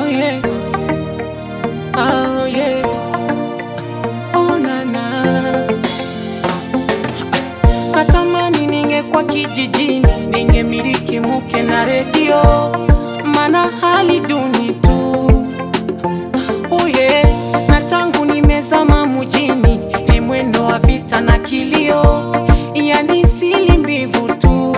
yeah. Oh, yeah. Oh, na, na. Natamani ningekuwa kijijini, ningemiliki mke na redio, mana hali duni tu. Oh, yeah. Na tangu nimezama mjini, ni mwendo wa vita na kilio, yani sili mbivu tu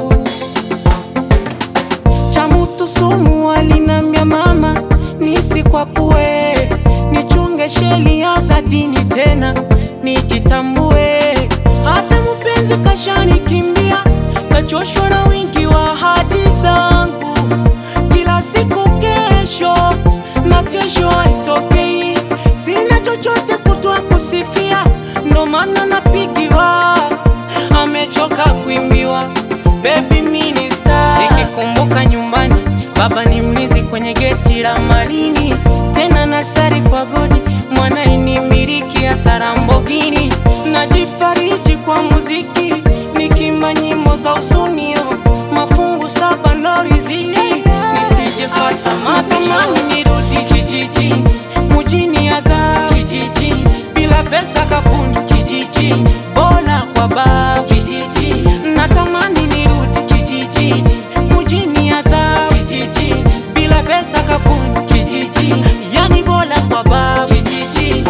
cha mutu sumu walinambia mama nisikwapue, nichunge sheria za dini tena nijitambue. Hata mpenzi kashanikimbia, kachoshwa na wingi wa ahadi zangu, kila siku kesho na kesho haitokei, sina chochote kutwa kusifia, ndo maana napigiwa, amechoka kuimbiwa baby minister. Nikikumbuka nyumbani, baba ni mlinzi kwenye geti la Malini, tena nasari kwa godi, mwana inimiliki hata Lamborghini. Najifariji kwa muziki, nikimba nyimbo za usunio, mafungu saba ndo riziki, nisijefata matamani nirudi kijijini, mujini adhabu kijijini, bila pesa kapuni kijijini, bora kwa babu kijijini, natamani nirudi kijijini, mujini adhabu kijijini, bila pesa kapuni kijijini, yani bora kwa babu kijijini.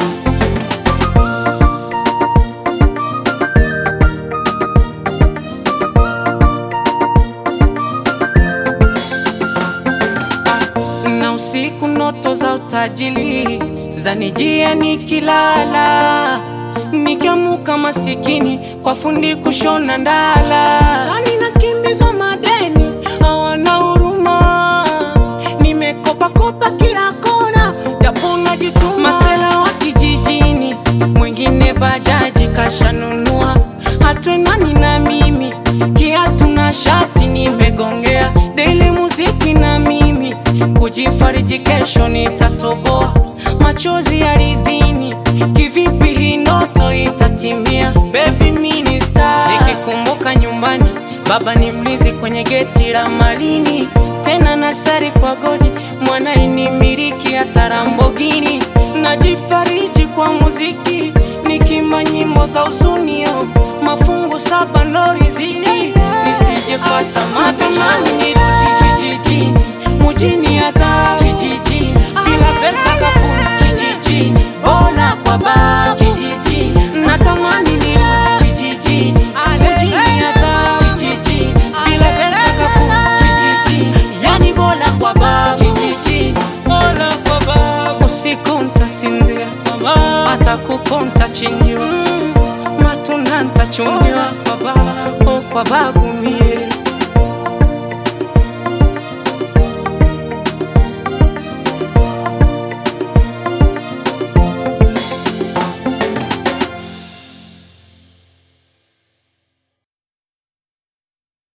na usiku ndoto za utajiri zanijia nikilala, nikiamuka masikini kwa fundi kushona ndala, tani nakimbizwa madeni, hawana huruma, nimekopa kopa kila kona, japo najituma. Masela wa kijijini, mwingine bajaji kashanunua, hatwenani na mimi, kiatu na shati nimegongea, daily muziki na mimi kujifariji, kesho nitatoboa, machozi aridhini, kivipi hii ndoto itatimia? Baby minister, nikikumbuka nyumbani, baba ni mlinzi kwenye geti la Malini, tena nasari kwa godi, mwana inimiliki hata Lamborghini. Najifariji kwa muziki, nikimba nyimbo za usunio, mafungu saba ndo riziki, nisijefata matamani nirudi kijijini, mujini adhabu kijijini, bila pesa kapuni kijijini, bora kwa babu kijijini, natamani nirudi kijijini, mujini adhabu kijijini, bila pesa kapuni kijijini, yani bora kwa babu kijijini, bora kwa babu. Usiku ntasinzia, hata kuku ntachinjiwa, matunda ntachumbiwa, oh, kwa babu mie